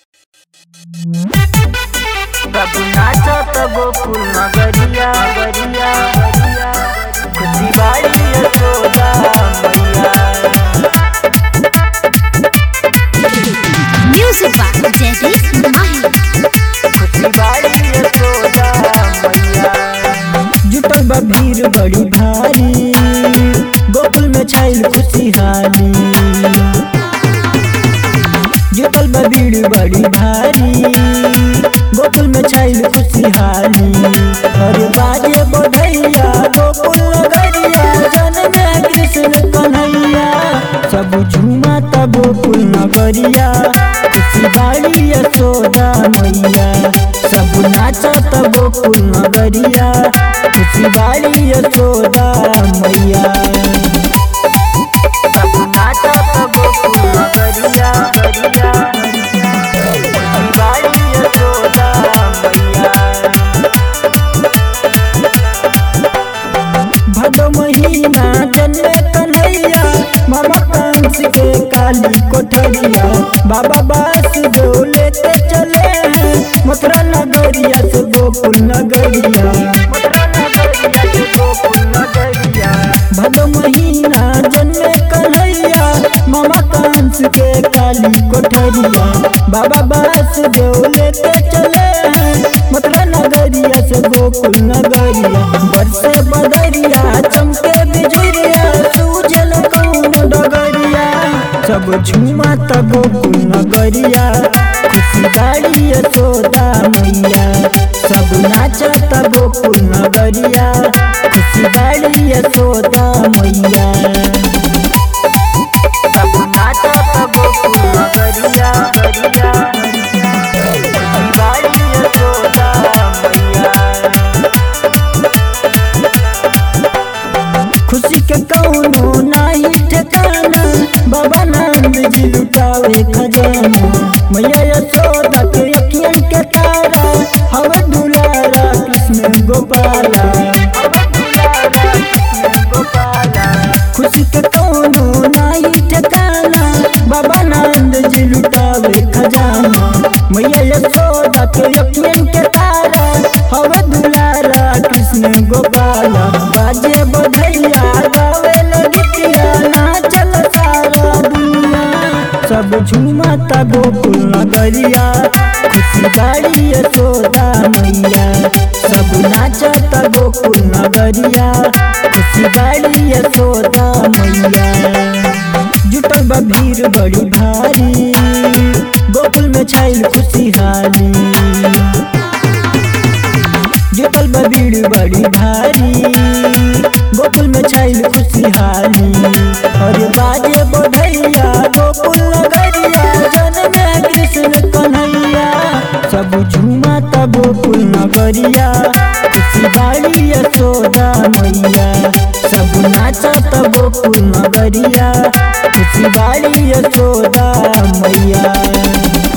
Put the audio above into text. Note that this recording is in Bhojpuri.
बाबू नाचत गोकुल नगरिया गरिया गरिया खुशी बाड़ी यशोदा मैया Music by Jagdish Mahi. खुशी बाड़ी यशोदा मैया जुटल बा भीड़ बड़ी भारी गोकुल में छाइल खुशहाली जुटल बा भीड़ बड़ी भारी गोकुल में छाइल खुशहाली अरे बाजे बधैया गोकुल नगरिया जन्मे कृष्ण कन्हैया सब झूमा त गोकुल नगरिया खुशी बाड़ी यशोदा मैया सब नाचत गोकुल नगरिया खुशी बाड़ी यशोदा मैया बाबू नाचत गोकुल नगरिया गरिया खुशी बाड़ी यशोदा मैया भदो महीना जन्मे कन्हैया मामा कंस के काली कोठरिया बाबा बास जो लेते चले हैं मथुरा नगरिया से गोकुल नगरिया मथुरा नगरिया से गोकुल नगरिया भदो महीना जन्मे कन्हैया मामा कंस के काली कोठरिया बाबा बास जो लेते चले हैं मथुरा नगरिया से गोकुल नगरिया बरसे बदरिया चमके बिजुरिया सूजल कौन डगरिया सब झूमा त गोकुल नगरिया खुशी गाड़ी यशोदा मैया सब नाचत गोकुल नगरिया खुशी गाड़ी यशोदा मैया बाबू नाचत गोकुल नगरिया गरिया खुशी बाड़ी यशोदा मैया खुशी के कौनो नाही ठिकाना बाबा नंद जी लुटावे खजाना मैया यशोदा के अखियन के तारा हवे दुलारा कृष्ण गोपाला खुशी के कौनो नाही ठिकाना बाबा नंद जी लुटावे खजाना मैया यशोदा के अखियन के तारा हवे दुलारा कृष्ण गोपाला बाजे बधैया गावे लगितिया नाचल सारा दुनिया सब झूमा ता गोकुल नगरिया खुशी गाड़ी यशोदा मैया सब नाचत गोकुल नगरिया खुशी गाड़ी यशोदा मैया जुटल बा भीड़ बड़ी भारी गोकुल में छाइल खुशहाली जुटल बा भीड़ बड़ी भारी गोकुल में छाइल खुशहाली अरे बाजे बधैया गोकुल नगरिया जन्मे कृष्ण कन्हैया सब झूमा त गोकुल नगरिया खुशी बाड़ी यशोदा मैया सब नाचत गोकुल नगरिया खुशी बाड़ी यशोदा मैया